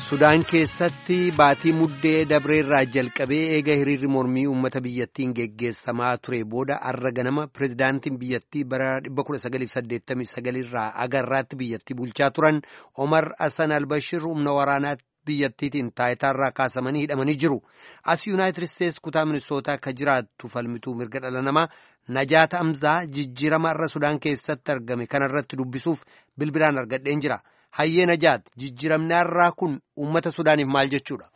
Sudaan keessatti baatii muddee dabreerraa jalqabee eega hiriirri mormii uummata biyyattiin geggeessamaa ture booda arra ganama pirezidaantiin biyyattii bara 1989 irraa agarraatti biyyattii bulchaa turan Omar Hassan Albashir humna waraanaa biyyattiitiin taayitaarraa kaasamanii hidhamanii jiru. As Yuunaayitid Isteetsi kutaa ministootaa akka jiraattu falmituu mirga dhala namaa Najaat Amzaa jijjiirama irra Sudaan keessatti argame kanarratti dubbisuuf bilbilaan argadheen jira. Hayyee Najaat jijjiiramni har'aa kun uummata Sudaaniif maal jechuudha?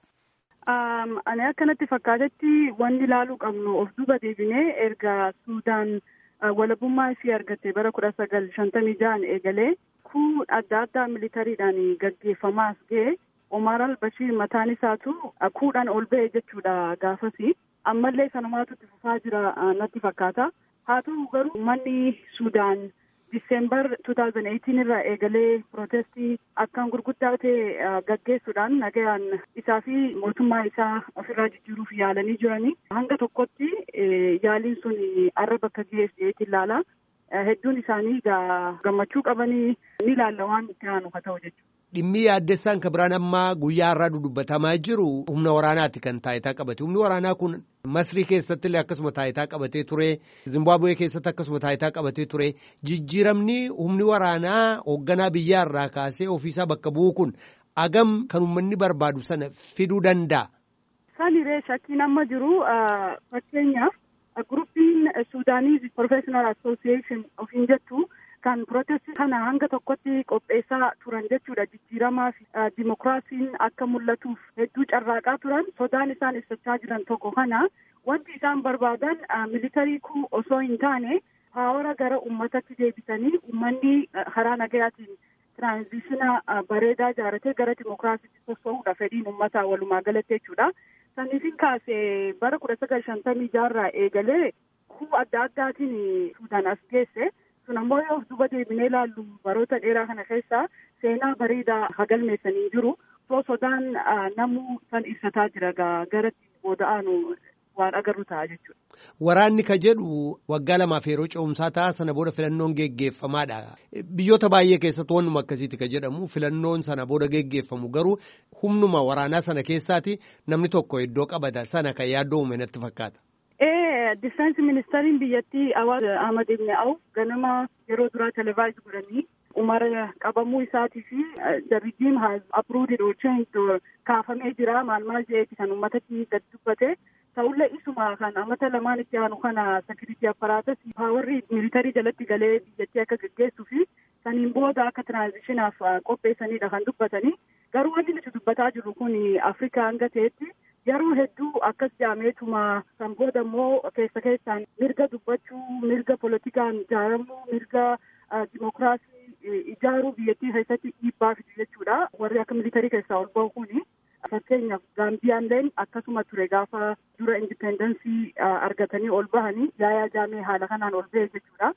Ani akkanatti fakkaatetti wanni ilaaluu qabnu of duuba deebinee erga Sudaan walabummaa ishee argatte bara kudha sagal shantamii ja'an eegalee kun adda addaa militariidhaan gaggeeffamaas ga'e Omar al-Bashir mataan isaatu kuudhaan ol ba'e jechuudha gaafasi. Ammallee sanumaatu itti fufaa jira natti fakkaata. Haa ta'u garuu uummanni Sudaan Diseembar 2018 irraa eegalee pirootestii akkaan gurguddaa ta'e gaggeessuudhaan nagayaan isaa fi mootummaa isaa ofirraa jijjiiruuf yaalanii jiranii hanga tokkotti yaaliin sun arra bakka geesseetti ilaala. Hedduun isaanii gammachuu qabanii ni ilaalla waan itti aanu haa ta'u jechuudha. Dhimmi yaaddessaan kan biraan ammaa guyyaa har'aa dudubbatamaa jiru humna waraanaati kan taayitaa qabate. Humni waraanaa kun Masrii keessatti illee akkasuma taayitaa qabatee ture. Zimbaabuwee keessatti akkasuma taayitaa qabatee ture. Jijjiiramni humni waraanaa hoogganaa biyyaa irraa kaasee ofiisaa bakka bu'u kun agam kan uummanni barbaadu sana fiduu danda'a. Saniree shakkiin amma jiru fakkeenyaaf guruppiin Suudaanii Professional Association ofiin jettu. kan protestii kana hanga tokkotti qopheessaa turan jechuudha jijjiiramaa fi dimokiraasiin akka mul'atuuf hedduu carraaqaa turan sodaan isaan ibsachaa jiran tokko kana wanti isaan barbaadan militarii kun osoo hin taane paawara gara uummatatti deebisanii uummanni karaa nagayaatiin tiraanzishina bareedaa ijaaratee gara dimokiraasiitti sossoo'uudha fedhiin uummataa walumaa galatti jechuudha. Saniifin kaasee bara kudha sagal shantamii jaarraa eegalee kuu adda addaatiin Suudaan as geesse. sun ammoo yoo duuba deebinee ilaallu baroota dheeraa kana keessa seenaa bareedaa hagalmeessanii jiru soo sodaan namuu san ibsataa jira garatti booda'aanu waan agarru ta'a jechuudha. Waraanni ka jedhu waggaa lamaaf yeroo ce'umsaa ta'a sana booda filannoon geggeeffamaadha. Biyyoota baay'ee keessatti wannuma akkasiiti ka jedhamu filannoon sana booda geggeeffamu garuu humnuma waraanaa sana keessaati namni tokko iddoo qabata sana kan yaaddoo uume natti fakkaata. Difeensi ministeeriin biyyattii Awaaz Ahmad Ibn Awf ganama yeroo duraa televaayiz godhanii Umar qabamuu isaatii fi the regime has approved or changed or kaafamee jira maal maal jedheeti kan uummatatti gad dubbate ta'ullee isuma kan amata lamaan itti aanu kana sekiriitii apparaatas paawarri militarii jalatti galee biyyattii akka gaggeessuu fi saniin booda akka tiraanzishinaaf qopheessanidha kan dubbatanii garuu wanti nuti dubbataa jirru kun Afrikaa hanga ta'etti yeroo hedduu akkas jaameetuma kan booda immoo keessa keessaan mirga dubbachuu mirga politikaan ijaaramuu mirga dimokiraasii ijaaruu biyyattii keessatti dhiibbaa fidu jechuudha warri akka militarii keessaa ol ba'u kuni fakkeenyaaf gaambiyaalleen akkasuma ture gaafa dura indipendensii argatanii ol bahanii yaayaa jaamee haala kanaan ol ba'e jechuudha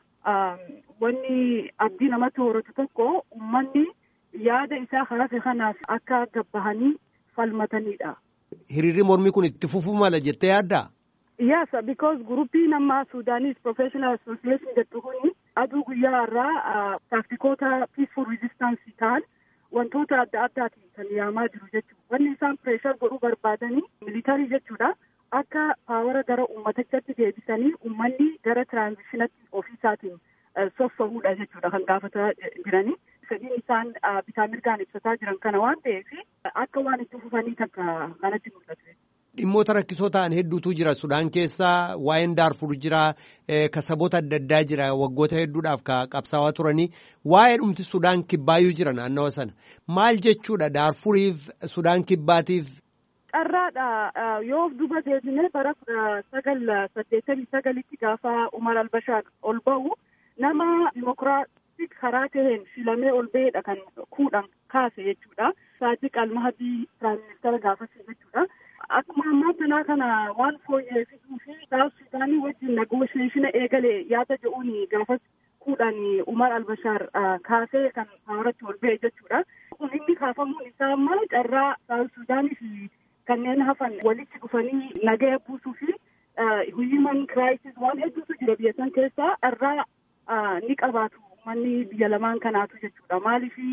wanni abdii namatti horatu tokko ummanni yaada isaa hafe kanaaf akka gabbahanii falmatanidha. Hiriirri mormii kun itti fufuu mala jettee yaaddaa? Yes, because guruppiin amma Sudanese Professional Association jettu kuni aduu guyyaa irraa taaktikoota peaceful resistance ta'an wantoota adda addaatiin kan yaamaa jiru jechuudha. Wanni isaan pireeshar godhuu barbaadanii militarii jechuudha. Akka paawara gara uummatichatti deebisanii uummanni gara tiraanzishinatti ofiisaatiin sossoo'uudha jechuudha kan gaafataa jiranii. fedhiin isaan bitaa mirgaan ibsataa jiran kana waan ta'eef akka waan itti fufanii takka kanatti mul'atu. Dhimmoota rakkisoo ta'an hedduutu jira Sudaan keessa waa'een Daarfur jira ka saboota adda addaa jira waggoota hedduudhaaf ka qabsaawaa turanii waa'ee dhumti Sudaan kibbaayyuu jira naannawa sana maal jechuudha Daarfuriif Sudaan kibbaatiif. Carraadha yoo of duuba deebinee bara kudha sagal saddeettamii sagalitti gaafa Umar Albashaar ol ba'u nama dimokiraatii karaa taheen filamee ol ba'eedha kan kuudhan kaase jechuudha. Saadiq Almahadii Piraayim Ministeera gaafasii jechuudha. Akkuma ammaa kanaa kana waan fooyyessuu fi Saawus Sudaanii wajjin negoosheeshina eegale yaada jedhuun gaafas kuudhan Umar Albashaar kaasee kan paawaratti ol ba'e jechuudha. Kun inni kaafamuun isaa ammaa carraa Saawus Sudaanii fi kanneen hafan walitti dhufanii nagaya buusuu fi human crisis waan hedduutu jira biyya san keessaa irraa ni qabaatu manni biyya lamaan kanaatu jechuudha maaliif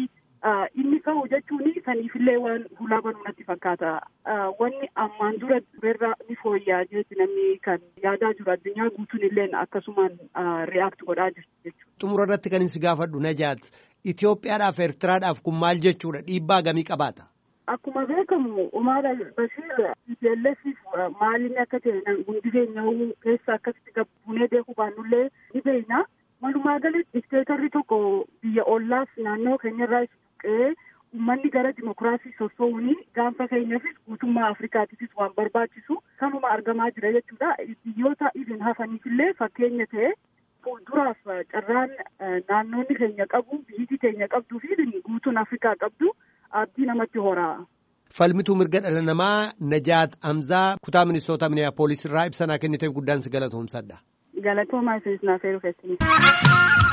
inni ka'u jechuun saniifillee waan hulaa banuu natti fakkaata. Wanni ammaan dura turerra ni fooyya'aa jechuun namni kan yaadaa jiru addunyaa guutuun illee akkasumaan react godhaa jirtu jechuudha. Xumura irratti kan isin gaafadhu Najaat Itoophiyaadhaaf Eertiraadhaaf kun maal jechuudha dhiibbaa gamii qabaata? Akkuma beekamu Umar Bashir TPLFif maalinni akka ta'e hundi keenya keessa akkasitti gabbuunee beekuu baannullee ni beekna. Walumaa galatti dikteetarri tokko biyya ollaas naannoo keenyarraa buqqee uummanni gara dimokiraasii sossoo'uun gaanfa keenyaafis guutummaa Afrikaatiifis waan barbaachisu kanuma argamaa jira jechuudha. Biyyoota idin hafaniifillee fakkeenya ta'e fuulduraaf carraan naannoonni keenya qabu biyyi keenya qabduu fi guutuun Afrikaa qabdu abdii namatti horaa. Falmituu mirga dhala namaa Najaat Amzaa kutaa ministoota Miniyaapolis irraa ibsanaa kenniteef guddaan si galatoomsadha. Galatoomaa isinis naaf eeruu keessaniif.